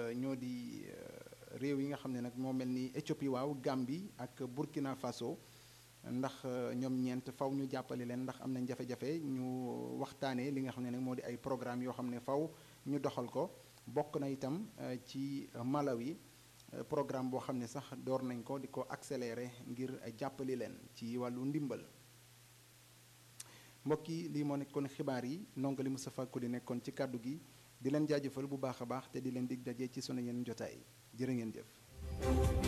ñoo di réew yi nga xam ne nag moo mel ni Éthiopie waaw Gambie ak Burkina Faso ndax ñoom ñeent faw ñu jàppale leen ndax am nañ jafe-jafe ñu waxtaanee li nga xam ne nag moo di ay programme yoo xam ne faw ñu doxal ko bokk na itam ci Malawi programme boo xam ne sax door nañ ko di ko accélérer ngir jàppali leen ci wàllu ndimbal mbokk yi lii moo nekkoon xibaar yi ndongo li Moustapha Koli nekkoon ci kàddu gi di leen jaajëfal bu baax a baax te di leen dig daje ci sunu yeneen jotaay jërë ngeen jëf